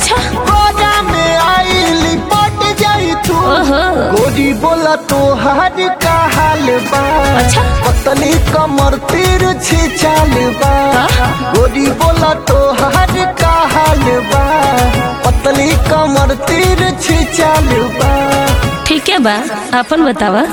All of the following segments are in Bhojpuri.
अच्छा गोरा में आई पट जाई तू ओहो गोरी बोला तो हर का हाल बा अच्छा। पतली कमर तीर छी चाल बा गोरी बोला तो हर का हाल बा पतली कमर तीर छी चाल बा ठीक है बा अपन बतावा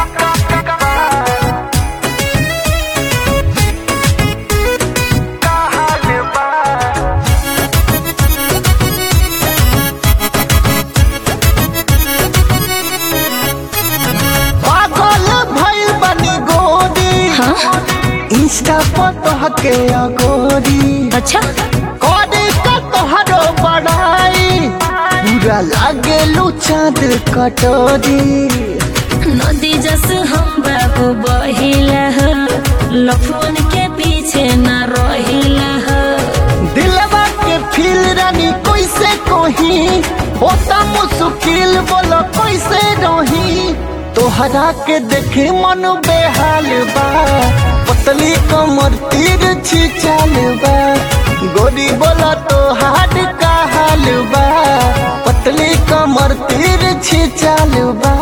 पागल भइल बनी गोरी हाँ इंस्टा पर तोहके अगोरी अच्छा करे का तोहरो बड़ाई पूरा लागे लू चाँद कटोरी नदी जस हम बाबू बहिला हो लफुन के पीछे न रहिला हो दिलवा के फील रानी कैसे कोही होता मुश्किल बोलो कैसे रही तोहरा के देखे मन बेहाल बा पतली कमर तीर छी चाल बा गोरी बोला तोहार का हाल बा पतली कमर तीर छी चाल बा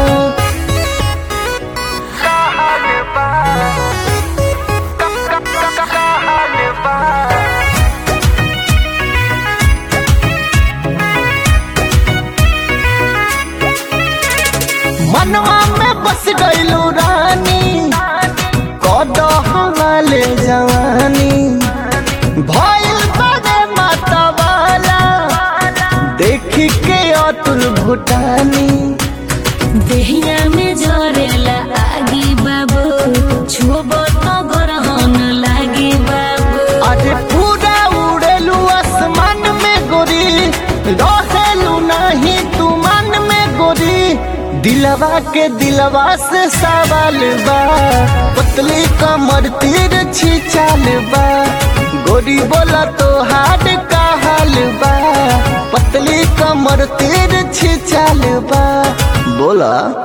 मनवा में बस गईलू रानी कद हमाले जवानी भइल बड़े मतवाला देखी के अतुल भूटानी देहिया में जरेला आगी बाबू छुबो तो गरहन लागी बाबू अरे पूरा उड़ेलू आसमान में गोरी रहेलू नहीं तू मन में गोरी दिलवा के दिलवा से सवाल बा पतली कमर तीर छी चाल बा गोरी बोला तो हाड का हाल बा पतली कमर तीर छी चाल बा बोला